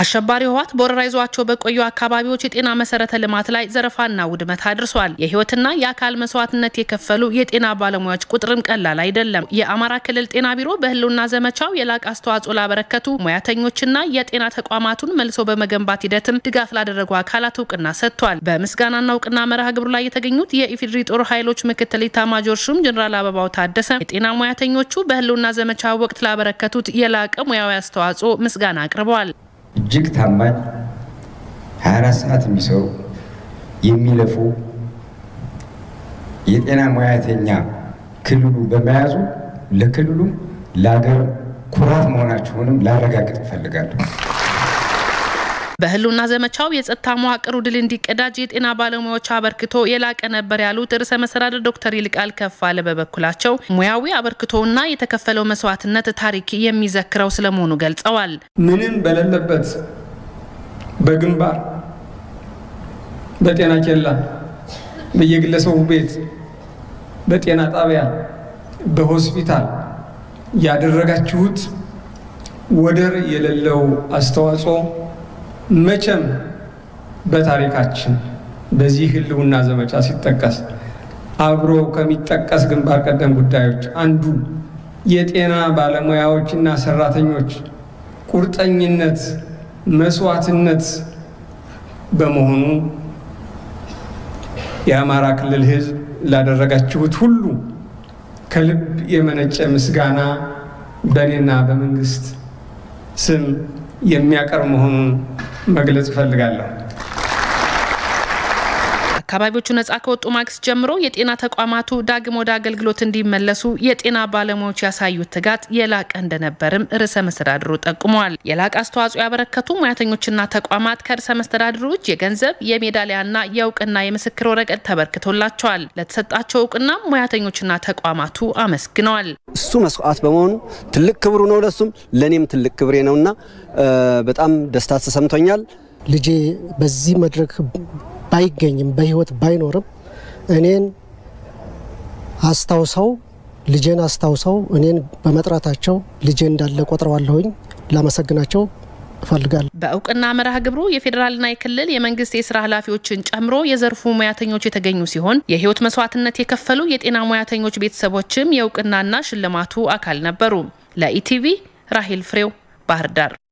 አሸባሪ ህወሓት በወረራ ይዟቸው በቆዩ አካባቢዎች የጤና መሰረተ ልማት ላይ ዘረፋና ውድመት አድርሷል። የህይወትና የአካል መስዋዕትነት የከፈሉ የጤና ባለሙያዎች ቁጥርም ቀላል አይደለም። የአማራ ክልል ጤና ቢሮ በህልውና ዘመቻው የላቀ አስተዋጽኦ ላበረከቱ ሙያተኞችና የጤና ተቋማቱን መልሶ በመገንባት ሂደትም ድጋፍ ላደረጉ አካላት እውቅና ሰጥቷል። በምስጋናና እውቅና መርሃ ግብሩ ላይ የተገኙት የኢፌዴሪ ጦር ኃይሎች ምክትል ኢታማጆር ሹም ጀኔራል አበባው ታደሰ የጤና ሙያተኞቹ በህልውና ዘመቻ ወቅት ላበረከቱት የላቀ ሙያዊ አስተዋጽኦ ምስጋና አቅርበዋል። እጅግ ታማኝ 24 ሰዓት የሚሰሩ የሚለፉ የጤና ሙያተኛ ክልሉ በመያዙ ለክልሉ ለሀገር ኩራት መሆናቸውንም ላረጋግጥ እፈልጋለሁ። በህልውና ዘመቻው የጸጥታ መዋቅሩ ድል እንዲቀዳጅ የጤና ባለሙያዎች አበርክቶ የላቀ ነበር ያሉት ርዕሰ መስተዳድር ዶክተር ይልቃል ከፋለ በበኩላቸው ሙያዊ አበርክቶና የተከፈለው መስዋዕትነት ታሪክ የሚዘክረው ስለመሆኑ ገልጸዋል። ምንም በሌለበት በግንባር በጤና ኬላ፣ በየግለሰቡ ቤት፣ በጤና ጣቢያ፣ በሆስፒታል ያደረጋችሁት ወደር የሌለው አስተዋጽኦ መቼም በታሪካችን በዚህ ህልውና ዘመቻ ሲጠቀስ አብሮ ከሚጠቀስ ግንባር ቀደም ጉዳዮች አንዱ የጤና ባለሙያዎችና ሰራተኞች ቁርጠኝነት፣ መስዋዕትነት በመሆኑ የአማራ ክልል ህዝብ ላደረጋችሁት ሁሉ ከልብ የመነጨ ምስጋና በእኔና በመንግስት ስም የሚያቀርብ መሆኑን መግለጽ እፈልጋለሁ። አካባቢዎቹ ነጻ ከወጡ ማግስት ጀምሮ የጤና ተቋማቱ ዳግም ወደ አገልግሎት እንዲመለሱ የጤና ባለሙያዎች ያሳዩት ትጋት የላቀ እንደነበርም ርዕሰ መስተዳድሩ ጠቁመዋል። የላቀ አስተዋጽኦ ያበረከቱ ሙያተኞችና ተቋማት ከርዕሰ መስተዳድሩ እጅ የገንዘብ የሜዳሊያና የእውቅና የምስክር ወረቀት ተበርክቶላቸዋል። ለተሰጣቸው እውቅና ሙያተኞችና ተቋማቱ አመስግነዋል። እሱ መስዋዕት በመሆኑ ትልቅ ክብሩ ነው፣ ለሱም ለእኔም ትልቅ ክብሬ ነውና በጣም ደስታ ተሰምቶኛል። ልጄ በዚህ መድረክ ባይገኝም በህይወት ባይኖርም እኔን አስታውሰው ልጄን አስታውሰው እኔን በመጥራታቸው ልጄ እንዳለ ቆጥረዋለሁኝ። ላመሰግናቸው እፈልጋለሁ። በእውቅና መርሃ ግብሩ የፌዴራልና የክልል የመንግስት የስራ ኃላፊዎችን ጨምሮ የዘርፉ ሙያተኞች የተገኙ ሲሆን የህይወት መስዋዕትነት የከፈሉ የጤና ሙያተኞች ቤተሰቦችም የእውቅናና ሽልማቱ አካል ነበሩ። ለኢቲቪ ራሂል ፍሬው ባህር ዳር